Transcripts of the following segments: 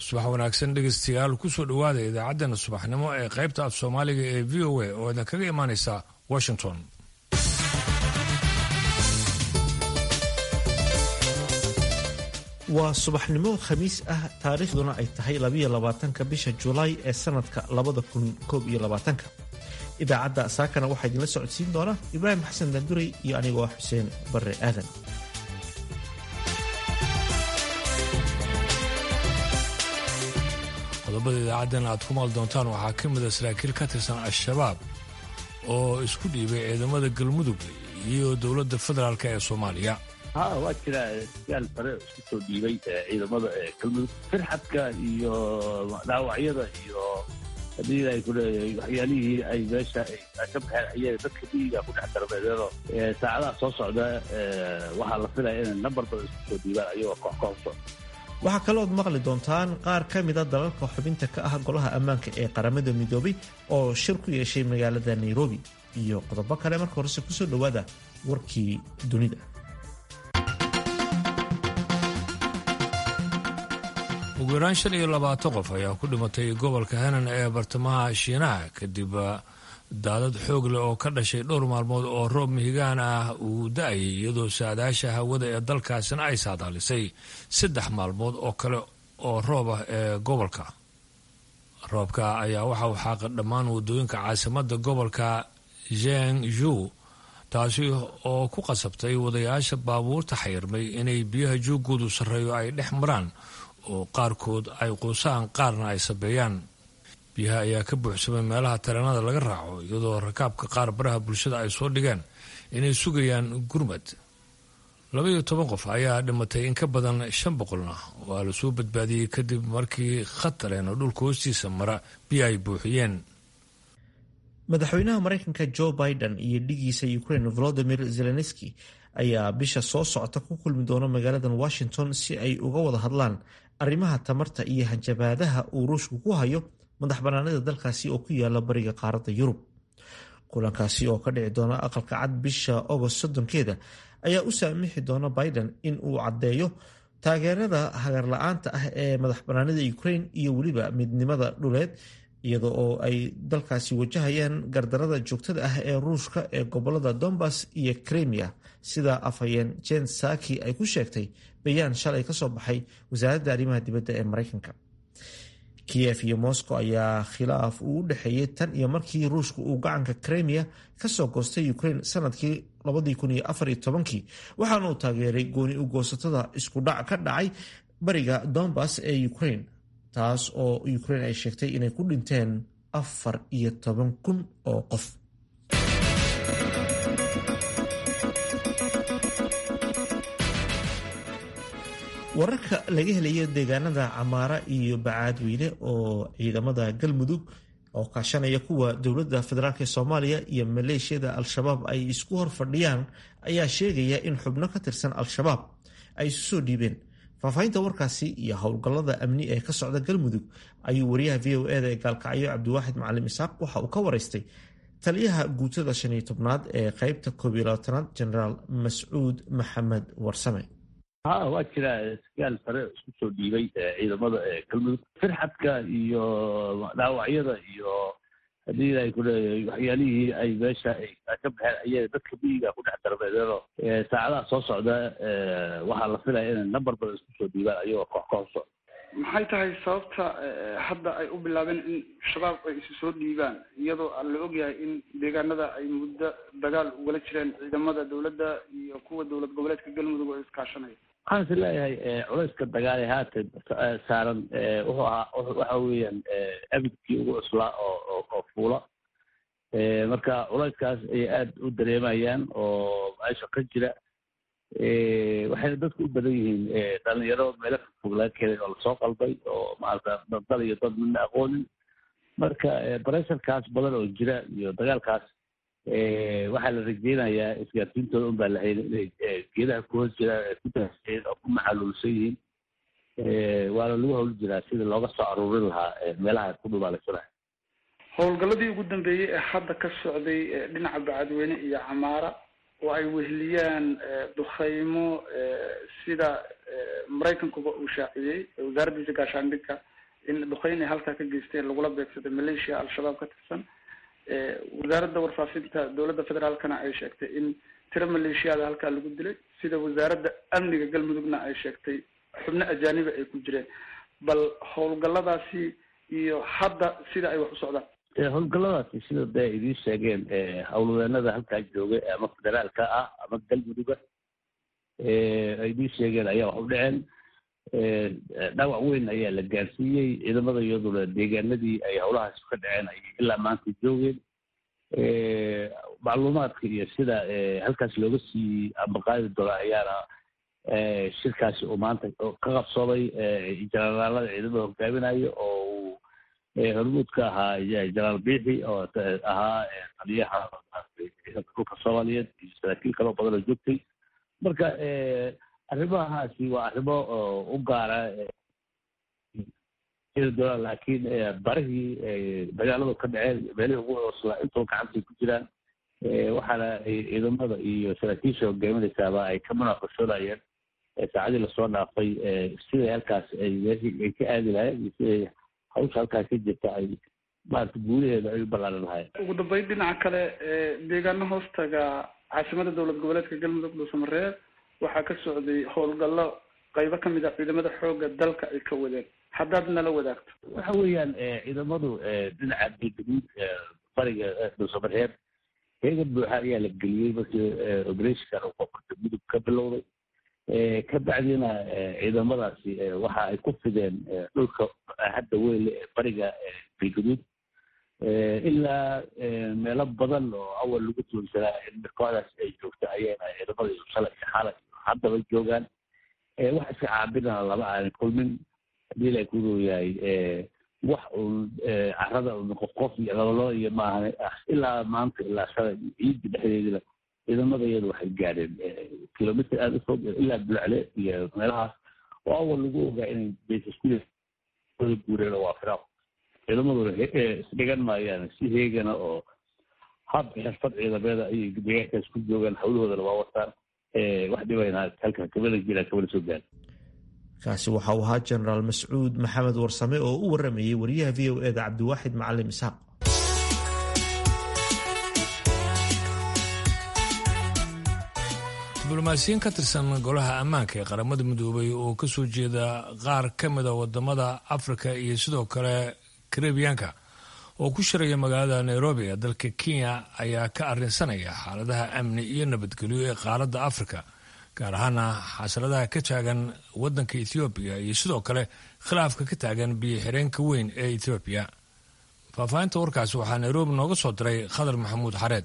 subax wanaagsan dhegeystayaal kusoo dhowaada idaacaddeenna subaxnimo ee qaybta af soomaaliga ee v o a oo idin kaga imaaneysa washington waa subaxnimo khamiis ah taariikhduna ay tahay labiyo labaatanka bisha julaay ee sanadka labada kun koob iyo labaatanka idaacadda saakana waxaa idinla socodsiin doona ibraahim xasan danduray iyo anigoo ah xuseen barre aadan qodobada idaacaddeen aad ku maal doontaan waxaa ka mida saraakiil ka tirsan al-shabaab oo isku dhiibay ciidamada galmudug iyo dowladda federaalk ee soomaaliya ha waa jira siyaal sare isku soo dhiibay ciidamada galmudug firxadka iyo dhaawacyada iyo hadii ay ku leeyahay waxyaalihii ay meesha ka baxeen ayay dadka miyiga ku dhex darbeedeeno saacadaha soo socda waxaa la filaya inay nambar badan isku soo dhiibaan ayagoo koox kooxso waxaa kalooad maqli doontaan qaar ka mida dalalka xubinta ka ah golaha ammaanka ee qaramada midoobay oo shir ku yeeshay magaalada nairobi iyo qodobo kale marka horese kusoo dhowaada warkii dunida ugu yaraan shan iyo labaatan qof ayaa ku dhimatay gobolka henan ee bartamaha shiinaha kadib daadad xoog leh oo ka dhashay dhowr maalmood oo roob mihigaan ah uu da-ayay iyadoo saadaasha hawada ee dalkaasina ay saadaalisay saddex maalmood oo kale oo roob ah ee gobolka roobka ayaa waxa uu xaaqa dhammaan wadooyinka caasimadda gobolka zhengzhou taasi oo ku qasabtay wadayaasha baabuurta xayirmay inay biyaha joogoodu sarreeyo ay dhex maraan oo qaarkood ay quusaan qaarna ay sabeeyaan biyaha ayaa ka buuxsamay meelaha tareenada laga raaco iyadoo rakaabka qaar baraha bulshada ay soo dhigeen inay sugayaan gurmad labaiyo toban qof ayaa dhimatay in ka badan shan boqolna waa lasoo badbaadiyey kadib markii khatareen oo dhulka hoostiisa mara biyo ay buuxiyeen madaxweynaha maraykanka joe biden iyo dhigiisa ukraine volodimir zelenski ayaa bisha soo socota ku kulmi doona magaaladan washington si ay uga wada hadlaan arrimaha tamarta iyo hanjabaadaha uu ruushku ku hayo madax banaanida dalkaasi oo ku yaala bariga qaaradda yurub kulankaasi oo ka dhici doona aqalka cad bisha agost soddonkeeda ayaa u saamixi doona biden in uu caddeeyo taageerada hagarla-aanta ah ee madax banaanida ukraine iyo weliba midnimada dhuleed iyada oo ay dalkaasi wajahayaan gardarada joogtada ah ee ruushka ee gobolada dombas iyo kremia sida afhayeen jen saki ay ku sheegtay bayaan shalay kasoo baxay wasaaradda arrimaha dibadda ee maraykanka kiev iyo moscow ayaa khilaaf uu u dhexeeyey tan iyo markii ruushka uu gacanka kremia kasoo goostay ukraine sanadkii kii waxaana uu taageeray gooni u goosatada isku dhac ka dhacay bariga dombas ee ukraine taas oo ukraine ay sheegtay inay ku dhinteen afar iyo toban kun oo qof wararka laga helayo deegaanada camaara iyo bacaadweyne oo ciidamada galmudug oo kaashanaya kuwa dowladda federaalk soomaaliya iyo maleeshiyada al-shabaab ay isku hor fadhiyaan ayaa sheegaya in xubno ka tirsan al-shabaab ay isu soo dhiibeen faahfaahinta warkaasi iyo howlgallada amni ee ka socda galmudug ayuu wariyaha v o eda ee gaalkacyo cabdiwaaxid macalim isaaq waxa uu ka waraystay taliyaha guutada shan iyo tobnaad ee qeybta koob iyo labaatanaad generaal mascuud maxamed warsame ha waa jira siyaal sare isku soo dhiibay ciidamada galmudug firxadka iyo dhaawacyada iyo hadii ay ku leeyahay waxyaalihii ay meesha ka baxeen ayay dadka miyiga ku dhex darbeedeeno saacadaha soo socda waxaa la filaya inay nambar badan isku soo dhiibaan ayagoo koox kooxso maxay tahay sababta hadda ay u bilaabeen in shabaab ay isu soo dhiibaan iyadoo la ogyahay in deegaanada ay muddo dagaal ugala jireen ciidamada dowladda iyo kuwa dowlad goboleedka galmudug oo iskaashanaya waxaan is leeyahay culayska dagaale haatan saaran wuxuu ahaa waxa weeyaan abidkii ugu cuslaa oo oo fuula marka culayskaas ayay aada u dareemayaan oo meesha ka jira waxayna dadku u badan yihiin dhalinyaro meelo fogfog laga keenay oo lasoo qalbay oo maarata dal iyo dad midna aqoonin marka baresharkaas badan oo jira iyo dagaalkaas waxaa la rajeynayaa isgaarsiintooda un baa la hayna inay geedaha ku hoos jiraan ay ku daaseen oo ku maxaluulsan yihiin waana lagu hawl jiraa sidii looga soo aruurin lahaa meelaha ku dhumaalaysanaya howlgalladii ugu dambeeyey ee hadda ka socday dhinaca bacadweyne iyo camaara oo ay weheliyaan dukhaymo sida maraykankuba uu shaaciyey wasaaraddiisa gaashaandhigka in duqeyn ay halkaa ka geysteen lagula beegsaday maleeshiya al-shabaab ka tirsan wasaaradda warfaafinta dowladda federaalkana ay sheegtay in tiro maleeshiyaada halkaa lagu dilay sida wasaaradda amniga galmudugna ay sheegtay xubno ajaaniba ay ku jireen bal howlgalladaasi iyo hadda sida ay wax u socdaan howlgalladaasi sida de idiin sheegeen howlwadeenada halkaa jooga ama federaalka ah ama galmuduga ay idiin sheegeen ayaa wax u dhaceen dhaawac weyn ayaa la gaarsiiyey ciidamada iyaduna deegaanadii ay howlahaasi ka dhaceen ay ilaa maanta joogeen macluumaadka iyo sida halkaas looga sii ambaqaadi doono ayaana shirkaasi uu maanta ka qabsoomay jenaraalada ciidamada hogaaminayo oo uu hormuud ka ahaa jenaraal biixi oo ahaa taliyaha dhulka soomaaliyeed iyo saraakiil kaloo badan oo joogtay marka arrimahaasi waa arrimo u gaara doonaan laakiin barihii dagaaladu ka dhaceen meelihii ugu cooslaa intoo gacantay ku jiraan waxaana ciidamada iyo saraakiisha hogaaminaysaaba ay ka munaaqashoonayeen saacadii lasoo dhaafay siday halkaas ay ay ka aadi lahayen iyo siday hawsha halkaas ka jirta ay maarata guulaheeda ay u ballaaran lahayen ugu dambeyn dhinaca kale deegaano hoostaga caasimada dowlad goboleedka galmudug dhuusamareeb waxaa ka socday howlgallo qaybo ka mid a ciidamada xoogga dalka ay ka wadeen haddaad nala wadaagto waxa weeyaan ciidamadu dhinaca galgaduud bariga dhuusamareeb heegan buuxa ayaa la geliyey markii operationkan uu qofka mudug ka bilowday ka bacdina ciidamadaasi waxa ay ku fideen dhulka hadda weyle ee bariga galgaduud ilaa meelo badan oo awal lagu tuunsanaa in kooxdaas ay joogto ayayna ciidamada iyo shalay iyo xalay haddaba joogaan wax iska caabinana lama aanan kulmin hadii la ku yahay wax uun carada un qof qof iyo labalaba iyo maahan ilaa maanta ilaa shalay ciidda dhexdeedina ciidamada iyadu waxay gaadheen kilomitr aada u fog ilaa dulacle iyo meelahaas oo awal lagu ogaa inay baysasku guureen oo waa firaaq ciidamaduna isdhigan maayaan si heegana oo hab xirfad ciidameeda ayay deegaankaas ku joogaan hawlahoodana waa wataan wax dhibayna halka kamada jira kamana soo gaara kaasi waxa uu ahaa jenaraal mascuud maxamed warsame oo u waramayey wariyaha v o eda cabdiwaaxid macalim isxaaq diblomaasiyiin ka tirsan golaha ammaanka ee qaramada midoobay oo ka soo jeeda qaar ka mida wadamada afrika iyo sidoo kale karebiyaanka oo ku shiraya magaalada nairobi ee dalka kenya ayaa ka arrinsanaya xaaladaha amni iyo nabadgelyo ee qaaradda afrika gaar ahaana xasaladaha ka taagan wadanka ethoobiya iyo sidoo kale khilaafka ka taagan biyo xireenka weyn ee ethoobiya faahfaahinta warkaasi waxaa nairobi nooga soo diray khadar maxamuud xareed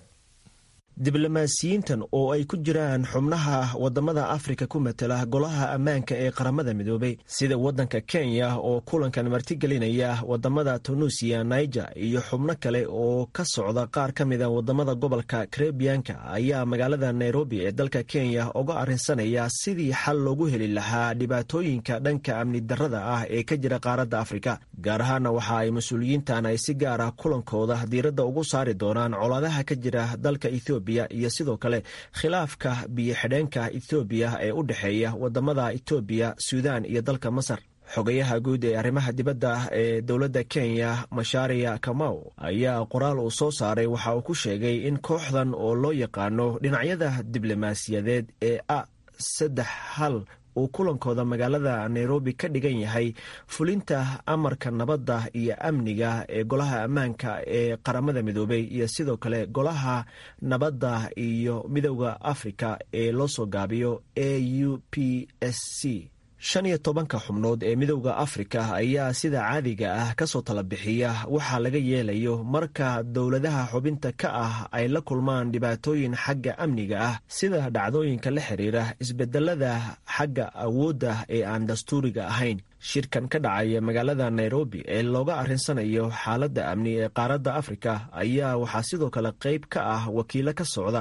diblomaasiyiintan oo ay ku jiraan xubnaha wadamada afrika ku matela golaha ammaanka ee qaramada midoobay sida wadanka kenya oo kulankan martigelinaya wadamada tunuusiya niger iyo xubno kale oo ka socda qaar ka mida wadamada gobolka karebiyanka ayaa magaalada nairobi ee dalka kenya uga arrinsanaya sidii xal loogu heli lahaa dhibaatooyinka dhanka amni darada ah ee ka jira qaaradda afrika gaar ahaana waxa ay mas-uuliyiintan ay si gaar ah kulankooda diiradda ugu saari doonaan colaadaha ka jira dalka ethoobiya iyo sidoo kale khilaafka biyo xidheenka ethoobiya ee u dhexeeya wadamada etoobiya suudan iyo dalka masar xogayaha guud ee arrimaha dibadda ee dowladda kenya mashaariya kamau ayaa qoraal uu soo saaray waxa uu ku sheegay in kooxdan oo loo yaqaano dhinacyada diblomaasiyadeed ee a saddex hal uu kulankooda magaalada nairobi ka dhigan yahay fulinta amarka nabadda iyo amniga ee golaha ammaanka ee qaramada midoobay iyo sidoo kale golaha nabadda iyo midowda afrika ee loo soo gaabiyo a u p s c shan iyo tobanka xubnood ee midowda afrika ayaa sida caadiga ah kasoo tala bixiya waxaa laga yeelayo marka dowladaha xubinta ka ah ay la kulmaan dhibaatooyin xagga amniga ah sida dhacdooyinka la xiriira isbedelada xagga awoodda ee aan dastuuriga ahayn shirkan ka dhacaya magaalada nairobi ee looga arrinsanayo xaaladda amni ee qaaradda afrika ayaa waxaa sidoo kale qayb ka ah wakiilo ka socda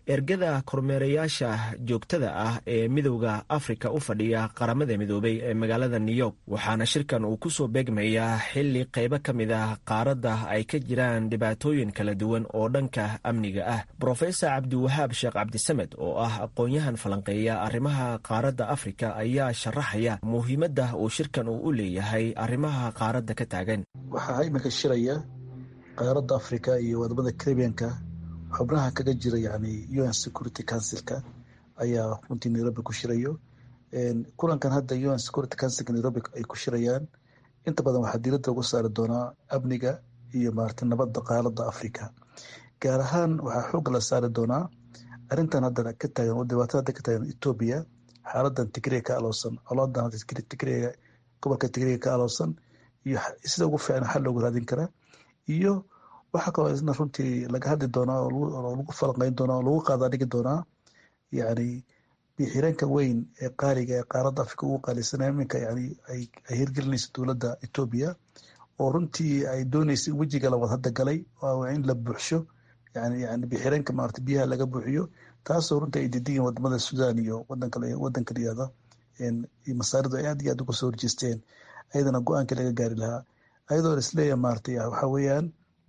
ergada kormeerayaasha joogtada ah ee midowda afrika u fadhiya qaramada midoobay ee magaalada new york waxaana shirkan uu kusoo beegmayaa xili qaybo ka mid ah qaaradda ay ka jiraan dhibaatooyin kala duwan oo dhanka amniga ah brofesor cabdiwahaab sheekh cabdisamed oo ah aqoon-yahan falanqeeya arrimaha qaaradda afrika ayaa sharaxaya muhiimadda uu shirkan uu u leeyahay arrimaha qaaradda ka taagan waxaa iminka shiraya qaaradda afrika iyo wadamada caribianka xubnaha kaga jira yani un security councilka ayaa runtii nairobi ku shirayo kulankan hadda un security councilka nairobi ay ku shirayaan inta badan waxaa diiradda lagu saari doonaa amniga iyo maarata nabadda qaaradda afrika gaar ahaan waxaa xoogga la saari doonaa arrintan hadda ka taagan oo dhibaatada hadda ka taagan etoobiya xaaladan tigriga ka aloosan colaadan tigriga gobolka tigriga ka aloosan iyo sida ugu fiican xal loogu raadin karaa iyo waxaa kaloo isna runtii laga hadli doonaa oo lagu falanqeyn doonaa oo lagu qaadaa dhigi doonaa yani bixiranka weyn ee qaaliga ee qaaradda afrika ugu qaalisanaya iminka yani ay hirgelinayso dowladda etoobiya oo runtii ay dooneysa in wejiga la wad hadda galay in la buuxsho yani yani bixiranka maarata biyaha laga buuxiyo taasoo runtii ay didiyiin wadamada sudan iyo wadanka wadanka layihahda masaaridu ay aad iyo aad uga soo horjeesteen ayadana go-aankii laga gaari lahaa ayadoo isleeyahay maarata waxa weeyaan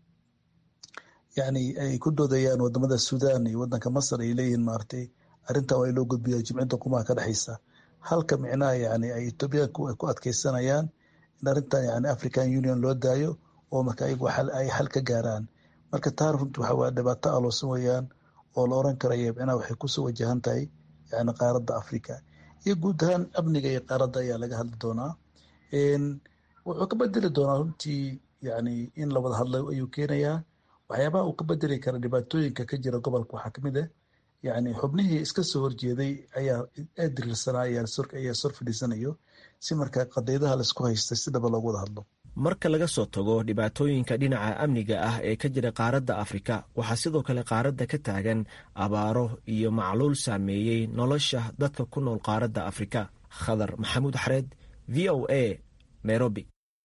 yani ay ku doodayaan wadamada sudan iyo wadanka masar ay leeyihiin maaratay arrintan waa in loo gudbiya jimcinta qumaha ka dhexeysa halka micnaha yani ay etoobiyaanku ay ku adkeysanayaan in arrintan yani african union loo daayo oo marka ayagu ay xal ka gaaraan marka taa runti waxa waa dhibaato aloosan weeyaan oo la oran karaya micnaha waxay kusoo wajahan tahay yani qaaradda africa iyo guud ahaan amniga iyo qaaradda ayaa laga hadli doonaa wuxuu ka bedeli doonaa runtii yani in la wada hadlo ayuu keenayaa waxyaabaha uu ka bedeli kara dhibaatooyinka ka jira gobolka waxaa kamid ah yani xubnihii iska soo horjeeday ayaa aad diriirsanaa ayaa sor fadhiisanayo si markaa qadiyadaha laisku haystay si dhaba loogu wada hadlo marka laga soo tago dhibaatooyinka dhinaca amniga ah ee ka jira qaaradda afrika waxaa sidoo kale qaaradda ka taagan abaaro iyo macluul saameeyey nolosha dadka ku nool qaaradda afrika khadar maxamuud xareed v o a nairobi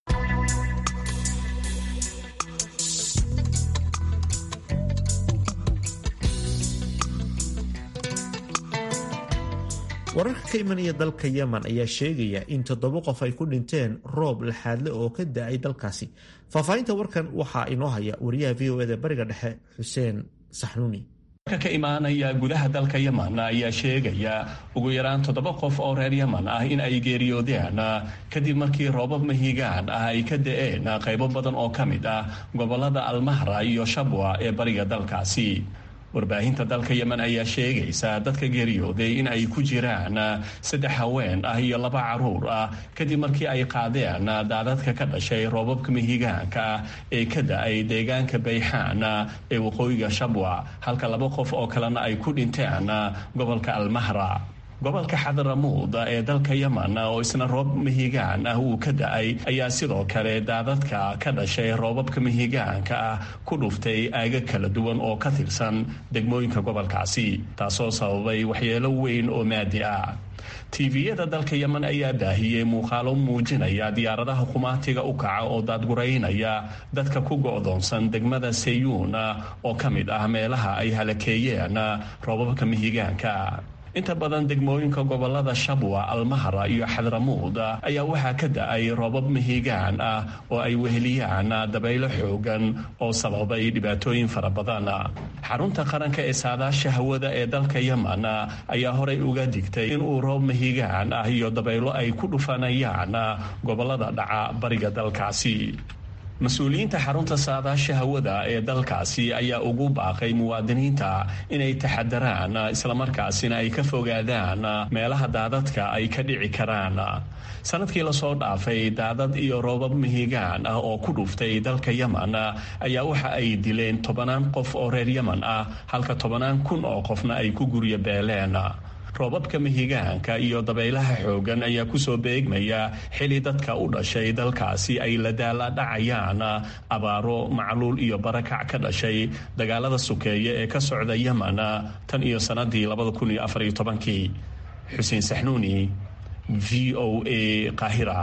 wararka ka imanaya dalka yemen ayaa sheegaya in toddoba qof ay ku dhinteen roob laxaadle oo ka da-ay dalkaasi faahfaahinta warkan waxaa inoo haya wariyaha v o eda bariga dhexe xuseen saxnuuni ka imaanaya gudaha dalka yemen ayaa sheegaya ugu yaraan toddoba qof oo reer yemen ah in ay geeriyoodeen kadib markii roobab mahigaan ah ay ka da-een qaybo badan oo ka mid ah gobolada almahra iyo shabwa ee bariga dalkaasi warbaahinta dalka yemen ayaa sheegaysa dadka geeriyooday in ay ku jiraan saddex haween ah iyo laba caruur ah kadib markii ay qaadeen daadadka ka dhashay roobabka mahigaanka ah ee ka da-ay deegaanka bayxaan ee waqooyiga shabwa halka laba qof oo kalena ay ku dhinteen gobolka almahra gobolka xadaramuud ee dalka yemen oo isna roob mahigaan ah uu ka da-ay ayaa sidoo kale daadadka ka dhashay roobabka mahigaanka ah ku dhuftay aaga kala duwan oo ka tirsan degmooyinka gobolkaasi taasoo sababay waxyeelo weyn oo maadi ah tiiviyada dalka yemen ayaa baahiyey muuqaalo muujinaya diyaaradaha qumaatiga u kaca oo daadguraynaya dadka ku go-doonsan degmada sayuun oo ka mid ah meelaha ay halakeeyeen roobabka mahigaanka inta badan degmooyinka gobolada shabwa almahra iyo xadramuud ayaa waxaa ka da-ay roobab mahigaan ah oo ay weheliyaan dabaylo xoogan oo sababay dhibaatooyin fara badan xarunta qaranka ee saadaasha hawada ee dalka yemen ayaa horey uga digtay inuu roob mahigaan ah iyo dabaylo ay ku dhufanayaan gobolada dhaca bariga dalkaasi mas-uuliyiinta xarunta saadaasha hawada ee dalkaasi ayaa ugu baaqay muwaadiniinta inay taxadaraan islamarkaasina ay ka fogaadaan meelaha daadadka ay ka dhici karaan sanadkii lasoo dhaafay daadad iyo roobab mahigaan ah oo ku dhuftay dalka yemen ayaa waxa ay dileen tobanaan qof oo reer yemen ah halka tobanaan kun oo qofna ay ku guryo beeleen roobabka mahigaanka iyo dabaylaha xoogan ayaa kusoo beegmaya xili dadka u dhashay dalkaasi ay la daala dhacayaan abaaro macluul iyo barakac ka dhashay dagaalada sukeeye ee ka socda yemen tan iyo sanadii kii xuseen saxnuuni v o a qaahira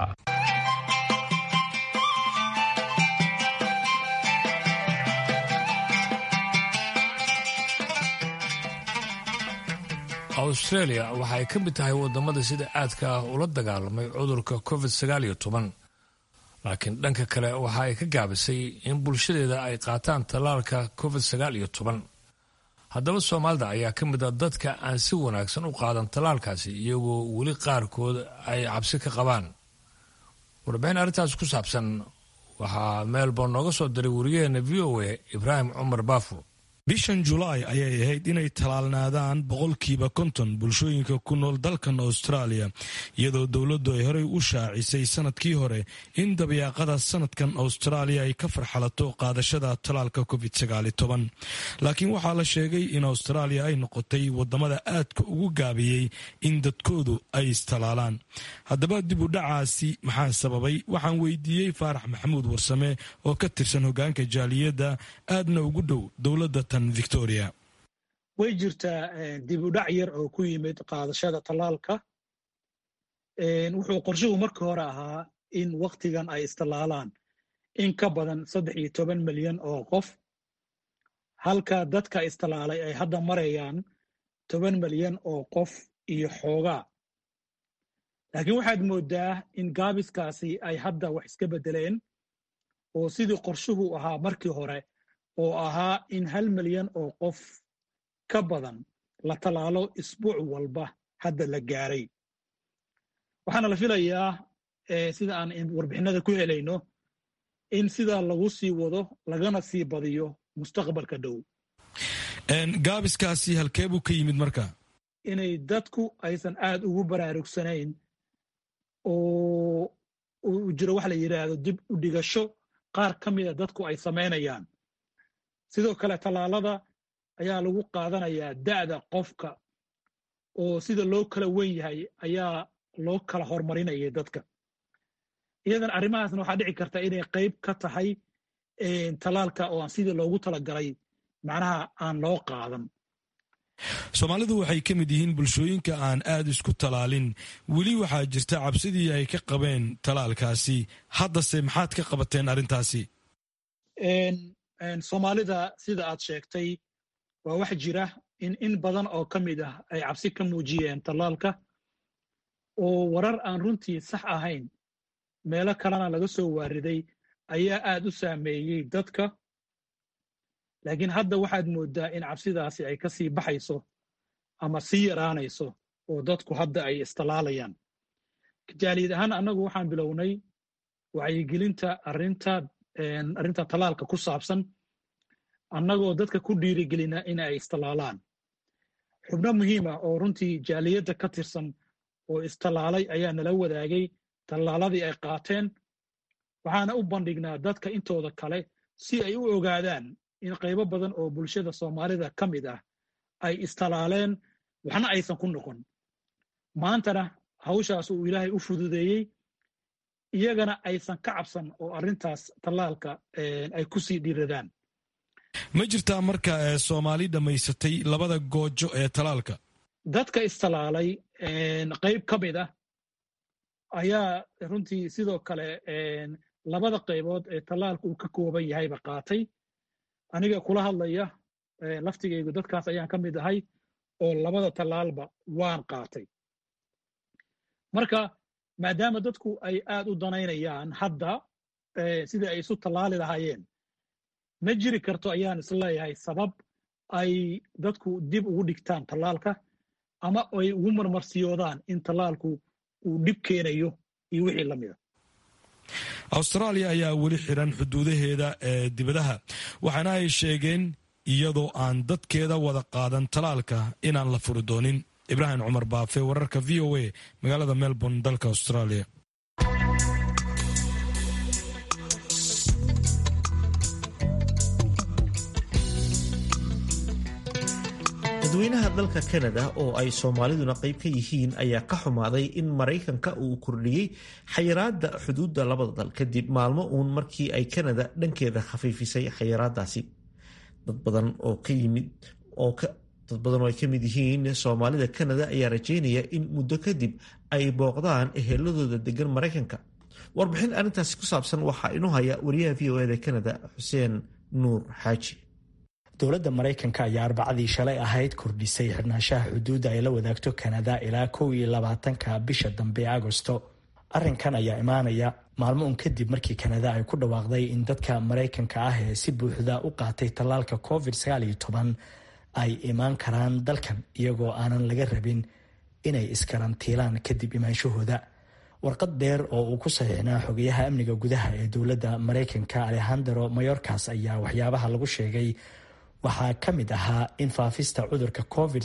australia waxa ay ka mid tahay wadamada sida aadka ah ula dagaalamay cudurka covid sagaal iyo toban laakiin dhanka kale waxa ay ka gaabisay in bulshadeeda ay qaataan tallaalka covid sagaal iyo toban haddaba soomaalida ayaa ka mid a dadka aan si wanaagsan u qaadan tallaalkaasi iyagoo weli qaarkood ay cabsi ka qabaan warbixin arrintaas ku saabsan waxaa melbourne nooga soo diray wariyaheena v o a ibraahim cumar baafo bishan julaay ayay ahayd inay talaalnaadaan boqolkiiba konton bulshooyinka ku nool dalkan australia iyadoo dowladdu ay horey u shaacisay sanadkii hore in dabiyaaqada sanadkan australia ay ka farxalato qaadashada talaalka covid laakiin waxaa la sheegay in australia ay noqotay wadamada aadka ugu gaabiyey in dadkoodu ay istalaalaan haddaba dib u dhacaasi maxaa sababay waxaan weydiiyey faarax maxamuud warsame oo ka tirsan hogaanka jaaliyadda aadna ugu dhow dowladda victoria way jirtaa dib u dhac yar oo ku yimid qaadashada tallaalka wuxuu qorshuhu marka hore ahaa in waktigan ay istallaalaan in ka badan saddex iyo toban milyan oo qof halka dadka istallaalay ay hadda marayaan toban milyan oo qof iyo xoogaa laakiin waxaad mooddaa in gaabiskaasi ay hadda wax iska beddeleen oo sidii qorshuhu ahaa markii hore oo ahaa in hal milyan oo qof ka badan la tallaalo isbuuc walba hadda la gaaray waxaana la filayaa sida aan warbixinada ku helayno in sidaa lagu sii wado lagana sii badiyo mustaqbalka dhow gaabiskaasi halkee buu ka yimid marka inay dadku aysan aad ugu baraarugsanayn oo uu jiro waxa la yidhaahdo dib u dhigasho qaar ka mida dadku ay samaynayaan sidoo kale tallaalada ayaa lagu qaadanayaa da'da qofka oo sida loo kala wen yahay ayaa loo kala hormarinayay dadka iyadan arrimahaasna waxaa dhici karta inay qayb ka tahay tallaalka oo aan sidii loogu talagalay macnaha aan loo qaadan soomaalidu waxay ka mid yihiin bulshooyinka aan aad isku talaalin weli waxaa jirta cabsidii ay ka qabeen talaalkaasi haddase maxaad ka qabateen arrintaasi soomaalida sida aad sheegtay waa wax jira in in badan oo ka mid ah ay cabsi ka muujiyeen tallaalka oo warar aan runtii sax ahayn meelo kalena laga soo waariday ayaa aad u saameeyey dadka laakiin hadda waxaad mooddaa in cabsidaasi ay ka sii baxayso ama sii yaraanayso oo dadku hadda ay istallaalayaan jaaliyad ahaan annagu waxaan bilownay wacyigelinta arrinta arrinta tallaalka ku saabsan annagoo dadka ku dhiirigelina in ay istallaalaan xubno muhiima oo runtii jaaliyadda ka tirsan oo istallaalay ayaa nala wadaagay tallaaladii ay qaateen waxaana u bandhignaa dadka intooda kale si ay u ogaadaan in qaybo badan oo bulshada soomaalida ka mid ah ay istallaaleen waxna aysan ku noqon maantana hawshaas uu ilaahay u fududeeyey iyagana aysan ka cabsan oo arrintaas tallaalka ay ku sii dhiiradaan ma jirtaa marka soomaali dhammaysatay labada goojo ee talaalka dadka istallaalay qayb ka mid ah ayaa runtii sidoo kale labada qaybood ee tallaalka uu ka kooban yahayba qaatay aniga kula hadlaya laftigaygu dadkaas ayaan ka mid ahay oo labada tallaalba waan qaatay marka maadaama dadku ay aad u danaynayaan hadda sidai ay isu tallaali lahaayeen ma jiri karto ayaan isleeyahay sabab ay dadku dib ugu dhigtaan tallaalka ama ay ugu marmarsiyoodaan in tallaalku uu dhib keenayo iyo wixii la mida austraaliya ayaa weli xiran xuduudaheeda ee dibadaha waxaana ay sheegeen iyadoo aan dadkeeda wada qaadan talaalka inaan la furi doonin ibraahim cumar baafe wararka v o a magaalada melbourne dalka australia dadweynaha dalka kanada oo ay soomaaliduna qayb ka yihiin ayaa ka xumaaday in maraykanka uu kordhiyey xayiraada xuduudda labada dal kadib maalmo uun markii ay kanada dhankeeda khafiifisay xayiraadaasi dad badan oo ka yimid oo dad badan oo ay ka mid yihiin soomaalida kanada ayaa rajeynaya in muddo kadib ay booqdaan eheladooda degan maraykanka warbixin arrintaasi ku saabsan waxaa inoo haya wariyaha v o eda kanada xuseen nuur xaaji dowladda maraykanka ayaa arbacadii shalay ahayd kordhisay xirnaanshaha xuduudda ay la wadaagto kanada ilaa kow iyo labaatanka bisha dambe ee agosto arrinkan ayaa imaanaya maalmo un kadib markii kanada ay ku dhawaaqday in dadka maraykanka ah ee si buuxda u qaatay tallaalka covid ay imaan karaan dalkan iyagoo aanan laga rabin inay iskarantiilaan kadib imaanshahooda warqad dheer oo uu ku saxiixnaa xogayaha amniga gudaha ee dowladda maraykanka alexandero mayorkas ayaa waxyaabaha lagu sheegay waxaa ka mid ahaa in faafista cudurka covid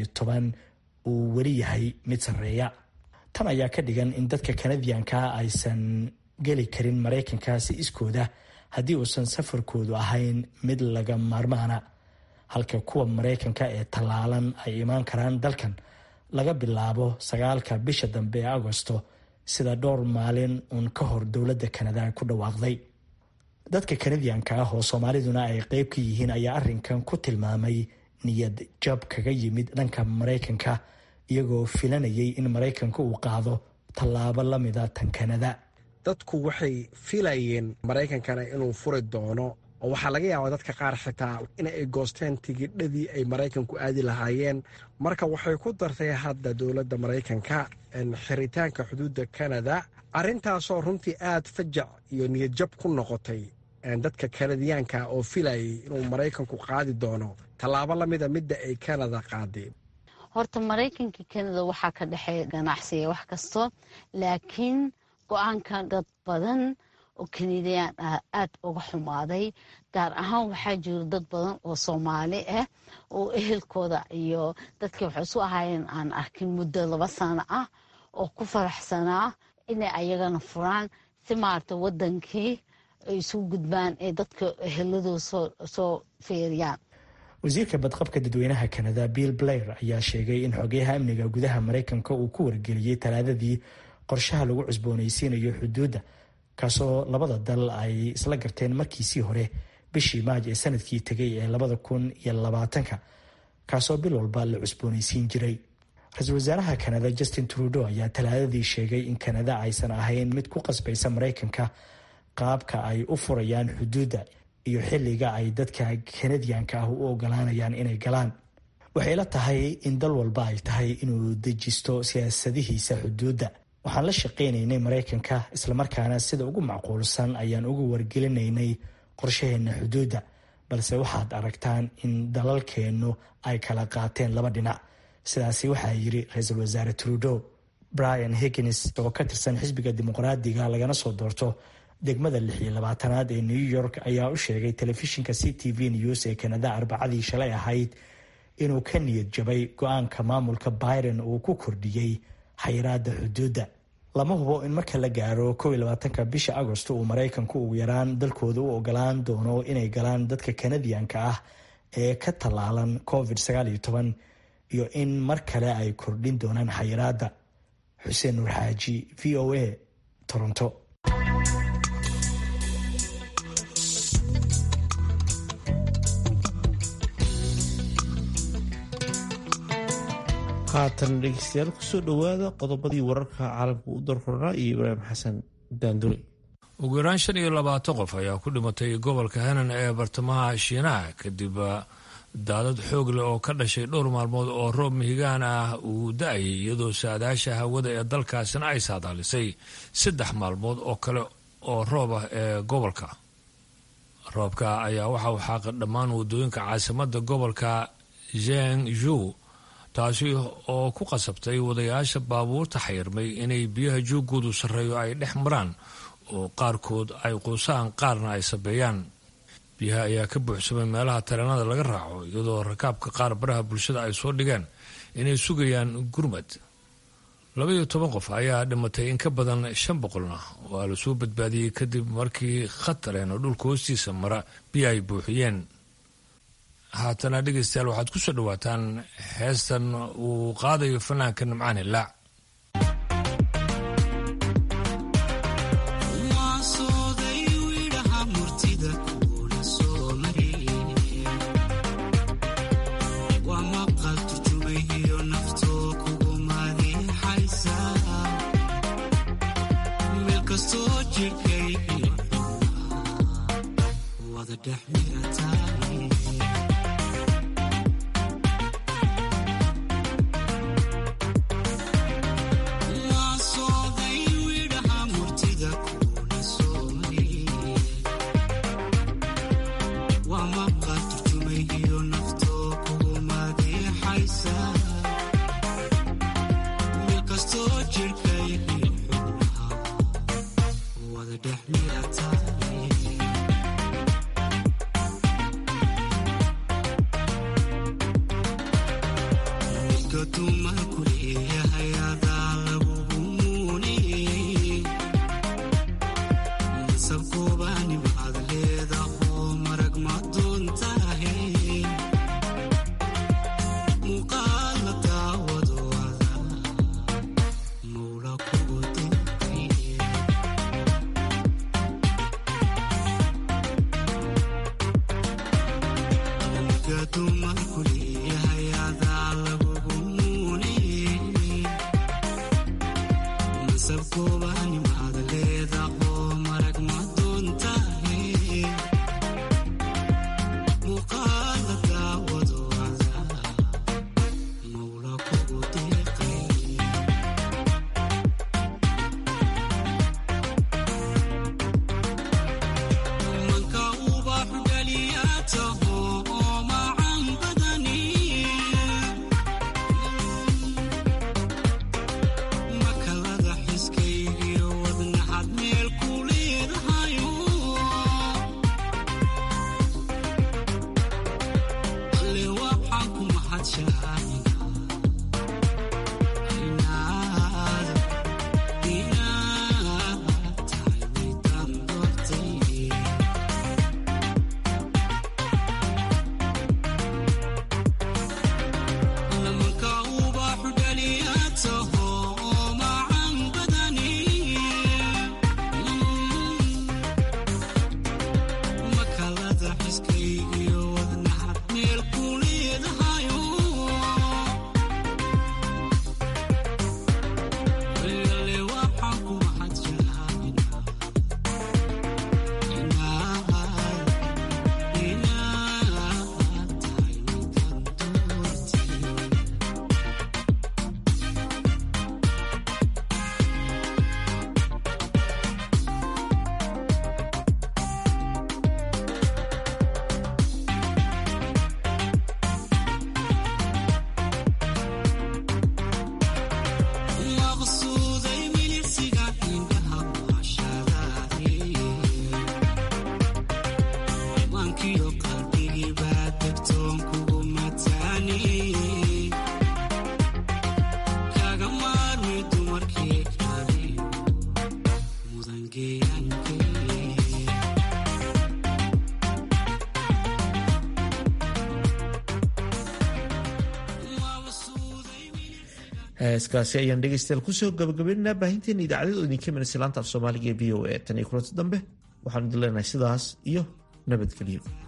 uu weli yahay mid sarreeya tan ayaa ka dhigan in dadka kanadiyanka aysan geli karin maraykanka si iskooda haddii uusan safarkoodu ahayn mid laga maarmaana halka kuwa maraykanka ee tallaalan ay imaan karaan dalkan laga bilaabo sagaalka bisha dambe ee agosto sida dhowr maalin uun ka hor dowladda kanada ay ku dhawaaqday dadka kanadiyanka ah oo soomaaliduna ay qeyb ka yihiin ayaa arrinkan ku tilmaamay niyad jab kaga yimid dhanka maraykanka iyagoo filanayay in maraykanka uu qaado tallaabo lamida tan kanada dadku waxay filayeen maraykankana inuu furi doono oo waxaa laga yaabaa dadka qaar xitaa in ay goosteen tigidhadii ay maraykanku aadi lahaayeen marka waxay ku dartay hadda dowladda maraykanka xiritaanka xuduudda kanada arrintaasoo runtii aad fajac iyo niyadjab ku noqotay dadka kanadiyaanka oo filayay inuu maraykanku qaadi doono tallaabo lamida midda ay kanada qaadeen horta maraykanka kanada waxaa ka dhexeeya ganacsiga wax kasto laakiin go-aanka dad badan oo kanadiyaan ah aada uga xumaaday gaar ahaan waxaa jiro dad badan oo soomaali ah oo ehelkooda iyo dadkii waxay isu ahaayeen aan arkin muddo laba sano ah oo ku faraxsanaa inay ayagana furaan si maarata wadankii ay isu gudbaan ee dadka eheladooda soo feeriyaan wasiirka badqabka dadweynaha kanada bill blair ayaa sheegay in xogeyaha amniga gudaha maraykanka uu ku wargeliyey talaadadii qorshaha lagu cusboonaysiinayo xuduudda kaasoo labada dal ay isla garteen markiisii hore bishii maaj ee sanadkii tegay ee labada kun iyo labaatanka kaasoo bil walba la cusboonaysiin jiray ra-iisul wasaaraha kanada justin trudeau ayaa talaadadii sheegay in kanada aysan ahayn mid ku qasbaysa maraykanka qaabka ay u furayaan xuduudda iyo xilliga ay dadka kanadiyanka ah u ogolaanayaan inay galaan waxay la tahay in dal walba ay tahay inuu dejisto siyaasadihiisa xuduudda waxaan la shaqaynaynay maraykanka islamarkaana sida ugu macquulsan ayaan uga wargelinaynay qorshaheenna xuduudda balse waxaad aragtaan in dalalkeennu ay kala qaateen laba dhinac sidaasi waxaa yiri ra-iisul wasaare trudeau brian higgins oo ka tirsan xisbiga dimuqraadiga lagana soo doorto degmada lix iyo labaatanaad ee new york ayaa u sheegay telefishinka c t v news ee kanada arbacadii shalay ahayd inuu ka niyad jabay go-aanka maamulka biden uu ku kordhiyey xayiraada xuduudda lama hubo in marka la gaaro kow iyo labaatanka bisha agosto uu maraykanku ugu yaraan dalkooda u ogolaan doono inay galaan dadka kanadiyanka ah ee ka tallaalan covid sagaal iyo toban iyo in mar kale ay kordhin doonaan xayiraadda xuseen nuur xaaji v o a toronto haatan dhegeystayaal kusoo dhowaada qodobadii wararka caalamka u darkoranaa iyo ibraahim xasan daandure ugu yaraan shan iyo labaatan qof ayaa ku dhimatay gobolka henan ee bartamaha shiinaha kadib daadad xoog leh oo ka dhashay dhowr maalmood oo roob mihigaan ah uu da-ayay iyadoo saadaasha hawada ee dalkaasina ay saadaalisay saddex maalmood oo kale oo roob ah ee gobolka roobka ayaa waxa uu xaaqa dhammaan wadooyinka caasimada gobolka zhengzhou taasi oo ku qasabtay wadayaasha baabuurta xayirmay inay biyaha joogoodu sarreeyo ay dhex maraan oo qaarkood ay quusaan qaarna ay sabeeyaan biyaha ayaa ka buuxsamay meelaha tareenada laga raaco iyadoo rakaabka qaar baraha bulshada ay soo dhigeen inay sugayaan gurmad labaiyo toban qof ayaa dhimatay in ka badan shan boqolna waa la soo badbaadiyey kadib markii khatareen oo dhulka hoostiisa mara biyo ay buuxiyeen haatana dhegaystayaal waxaad ku soo dhawaataan heestan uu qaadayo fanaanka nimcaan hilaac heeskaasi ayaan dhegeystayaal kusoo gabagabeynaa baahinteena idaacadada idinka manasilaanta af soomaaliga ee v o a tan iyo kulanti dambe waxaanu idin leenahay sidaas iyo nabadgelyo